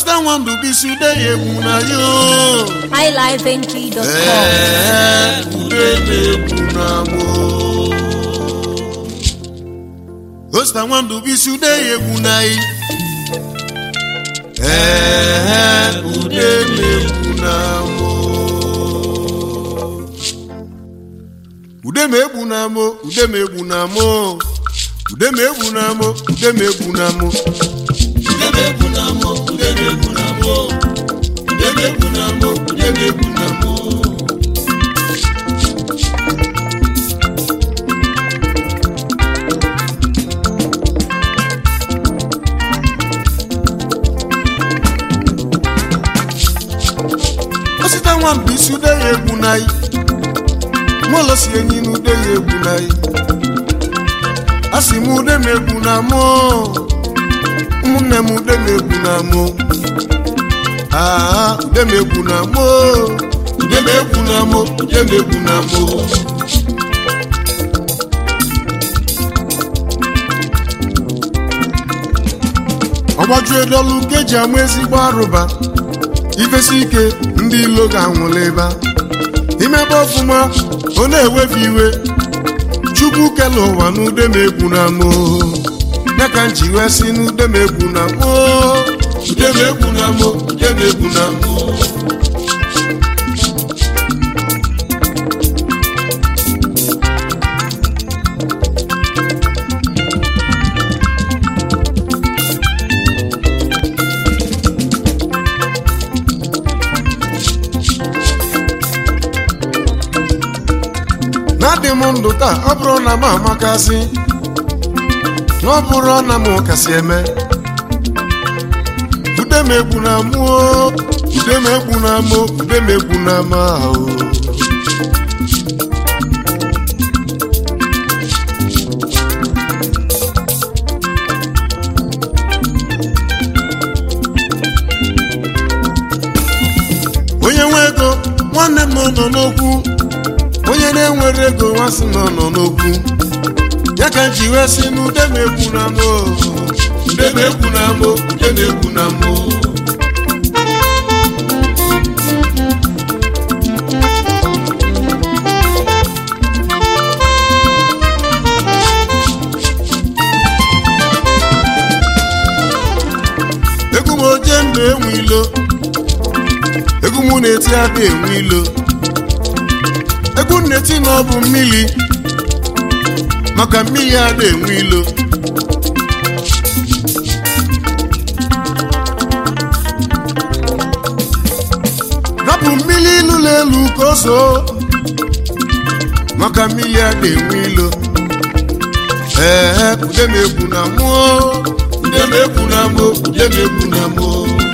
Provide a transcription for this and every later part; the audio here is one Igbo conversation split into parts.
osita nwandu bisi ude ya egwu na yo highlifeng.com. ee ude na-egwu na mo osita nwandu bisi ude ya egwu na yi ee ude na-egwu na mo ude ma egwu na mo ude ma egwu na mo ude ma egwu na mo ude ma egwu na mo osita nwa mbụ isi ude ya egwu n'anyị mụlọ si enyi na ude ya egwu n'anyị a sị m ude m egwu na mụ ụmụnne m ude m egwu na mụ aa ude m egwu na mụ ude m egwu na mụ ude m egwu na mụ ọgbaju edolu nke eji amụ ezigbo arụba ifesi ike ndị ilo ga-anwụla ebe a. imebe ọfụma ọ na-ewefe iwe chukwu kele ụwa n'ude m egwu na mụ ya ka nji wee si n'ude m egwu na mụ ude m egwu na mụ ude m egwu na mụ na-adị m ndụ taa ọ bụrụ na m amakasị na ọ bụrụ na m kasị eme ude m egwu na mụ o, ude m egwu na mụ ude m egwu na m ahụ onye nwe ego nwanne m nọ n'okwu onye na-enwere ego nwasị nọ nọ n'okwu ya ka ji wee sị na ude m egwu na mụ ude m egwu na mụ ude m egwu na mụ egwu m oje mba enwe ilo egwu m na-eti aka enwe ilo egwu nneti na ọ bụ mmiri maka mmiri a na-enwe ilo rapụ mmiri ịlụla elu ka o so maka mmiri a na-enwe ilo ee ude m egwu na mụọ ude m egwu na mụ ude m egwu na mụ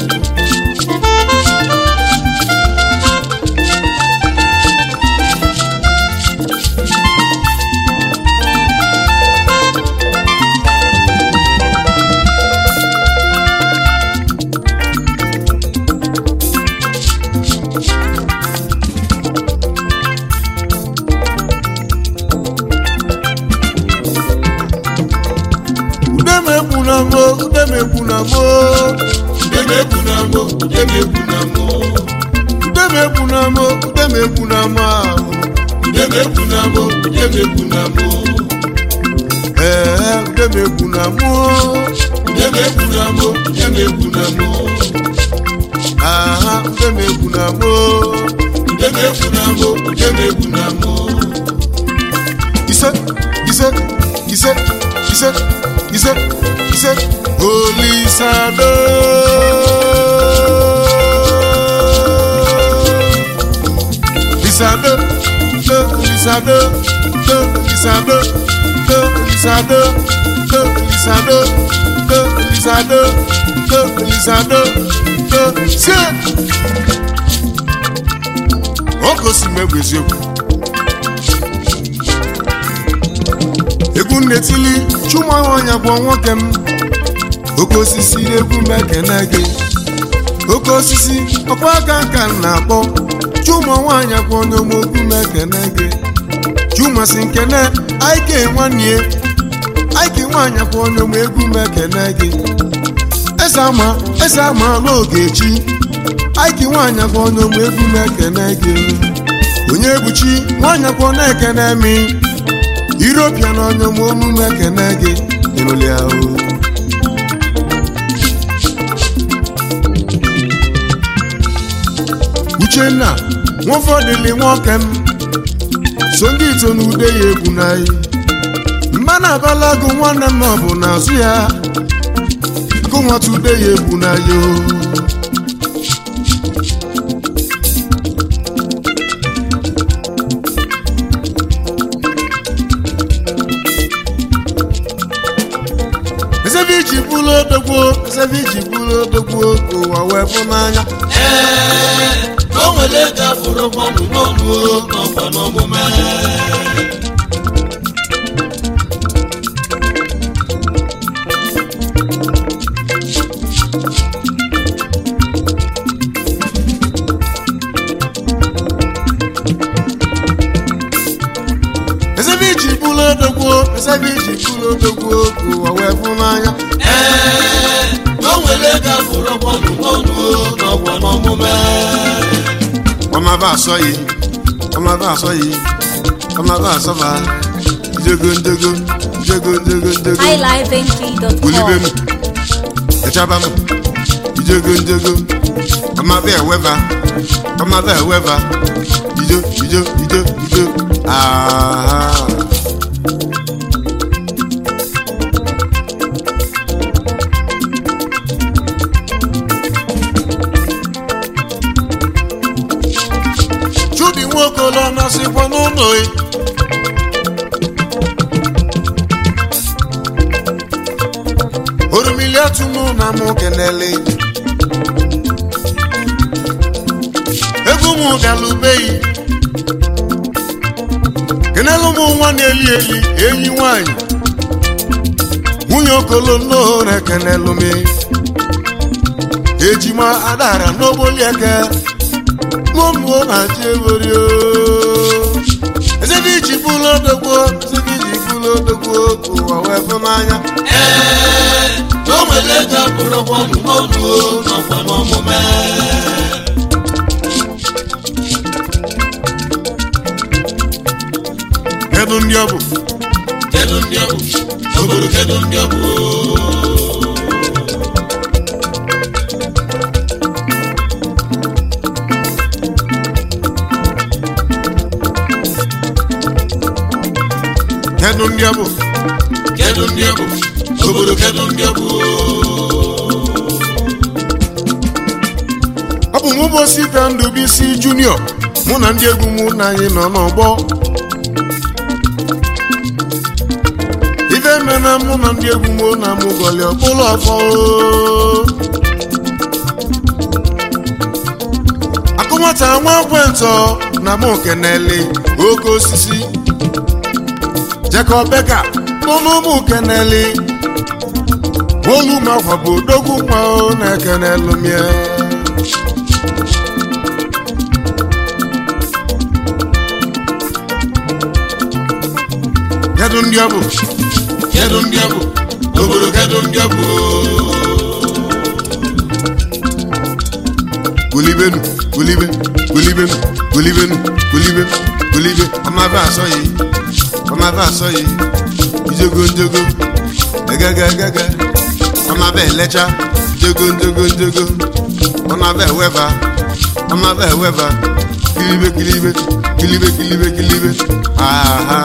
ude m egwu na mụ ude m egwu na mụ ude m egwu na mụ ude m egwu na mụ ude m egwu na mụ ude m egwu na mụ ahụ ude m egwu na mụ ude m egwu na mụ ee ude m egwu na mụ ude m egwu na mụ ude m egwu na mụ aha ude m egwu na mụ ude m egwu na mụ ude m egwu na mụ ise ise ise ise ise ise olisado lisado do lisado do lisado do lisado do lisado do lisado do lisado do se o gosi m egwu eziokwu egwu nnetili chụmahụanya bụ nwoke m oke osisi egwu m ekene gị oke osisi ọkwa aka nka m na-akpọ chụmụ nwaanyị bụ onye omogwu m ekene gị chụmasị nkene aike nwanne aike nwaanyị bụ onye m egwu m ekene gị eze ama eze ama n'ogechi aiki nwaanyị akwa onye ụmụ egwu na-ekene gị onye ebuchi nwaanyị akwa na-ekene mi iropia na onye ụmụ olu na-ekene gị ịnụlịa o uchenna nwafọdịlị nwoke m so ndị ito na ude ya egwu n'anyị mba na abalago nwanne m ọ bụ n'azụ ya gụnwata ude ya egwu n'anyị o ezebe iji bụrụ odogwo ezebe iji bụrụ odogwo ka ụwa wee bụ n'anya ee o nwere ego afụrụ mmadụ n'ọnụ n'ọkwa n'omume ezebe iji bụrụ odogwo ezebe iji bụrụ odogwo ka ụwa wee bụ n'anya ee o nwere ego afụrụ mmadụ n'ọnụ n'ọkwa n'omume ọmaba asọghị ọmaba asọghị ọmaba asọba njogo njogo njogo njogo njogo bulibe m highlifeng.com. echaba m ijogo njogo ọmaba eweba ọmaba eweba ijo ijo ijo ijo aha chudi nwokolo nọsịkwa n'ụlọ ya orumili atụmụ na mụ kenele egwu mụ galubeghị kenelu mụ nwa na-eli eli enyi nwanyị nwunye okolo nnọọ na-ekenelu m ejima adara n'ogbolieke mụmụọ na ji egorio ezebe iji bụlụ odogbo ezebe iji bụlụ odogbo ka ụwa wee bụ n'anya ee o nwere ego afụrụ mmadụ n'ọnụ n'ọkwa n'omume kedu ndị ọ bụ kedu ndị ọ bụ obodo kedu ndị ọ bụ kedu ndị ọ bụ kedu ndị ọ bụ obodo kedu ndị ọ bụ ọ bụ mụ bụ sita ndụbisi junior mụ na ndị egwu mụ na anyị nọ n'ọgbọ ife mena mụ na ndị egwu mụ na mụ gọli ọkpụlụ ọfọ akụmata nwa ekwentọ na mụ kenele oke osisi Jacob Beka n'ọnụ ụmụ kenele olu makwa bụ odogwu nwa o na-ekenelu mie kedu ndị ọ bụ kedu ndị ọ bụ obodo kedu ndị ọ bụ gulibenu gulibe gulibenu gulibenu gulibe gulibe ọmaba asọghị ọmaba asọghị ijogo njogo egege egege ọmaba elecha jogo njogo njogo ọmaba eweba ọmaba eweba kilibe kilibe kilibe kilibe kilibe aha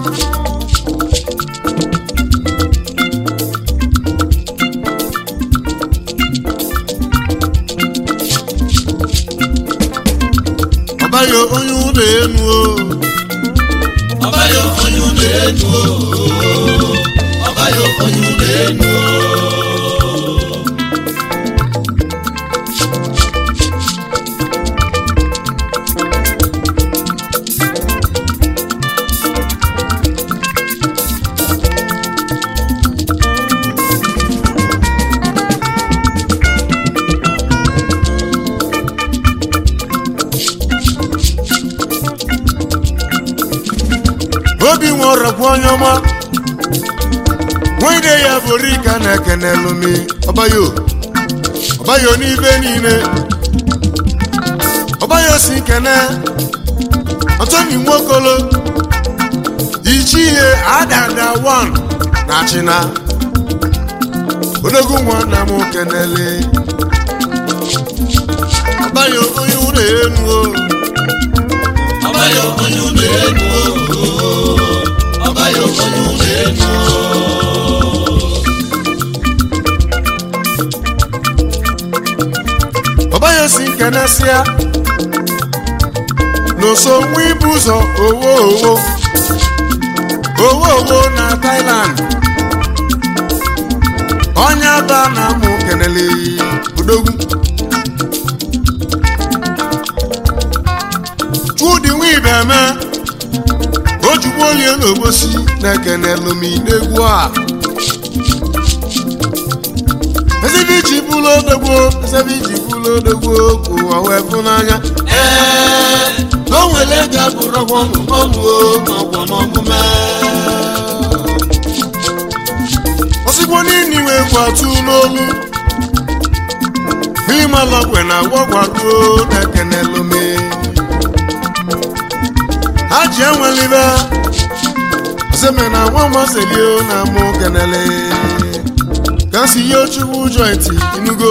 ọbayo onye ụlọ enu o ọbayo onye ụlọ enu o ọbayo onye ụlọ enu o obi nwe ọrọkwa onye ọma nwide ya bụrụ ika na-ekenelu mi ọbayo ọbayo n'ibe niile ọbayo si kene ọtọni nwokolo ichi ihe adada wan na china odogwu nwanna m kenele ọbayo onye ụlọ enu o ọbayo onye ụlọ elu ọbayo onye ụlọ elu ọbayo si kenesịa n'oso nwa ibu ụzọ owo owo owo owo na Thailand onye aba na amụ kenele odogwu chudi nwa ibeme ojugbo olie n'obosi na-ekene lumi n'egwu a ezebe iji bụlụ odogwu ezebe iji bụlụ odogwu ka ụwa wee fụ n'anya ee o nwere ego abụrụ ọgwọ n'ọnụ n'ọgwọ n'ọmụme osigbo niile wee gwatu n'olu imalọgwe na gwọgwaruo na-ekene lumi ha ji enwelibe oseme na nwa maselio na mụ kenele ka si ihe chukwu jointi inugo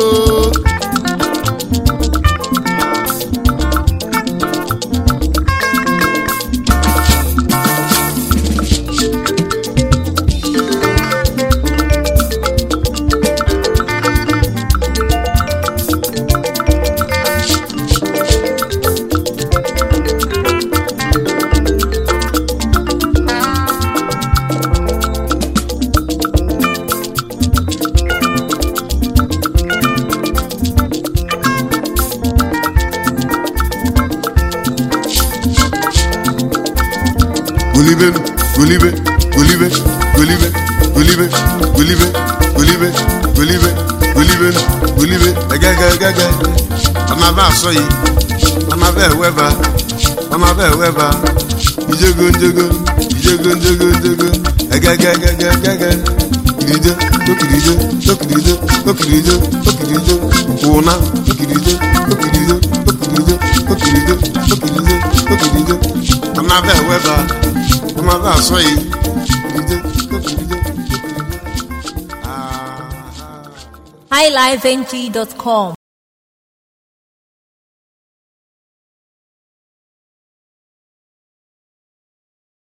gulibe gulibe gulibe gulibe gulibe gulibe gulibe gulibe gulibe gulibe egegegege ọmọba asọyi ọmọba eweba ọmọba eweba ijego njego ijego njego njego egegegegege kirije tokirije tokirije tokirije tokirije kwụna tokirije tokirije tokirije tokirije tokirije tokirije ọmọba eweba ọmọba asọyi kirije tokirije tokirije. Ah. highlifeng.com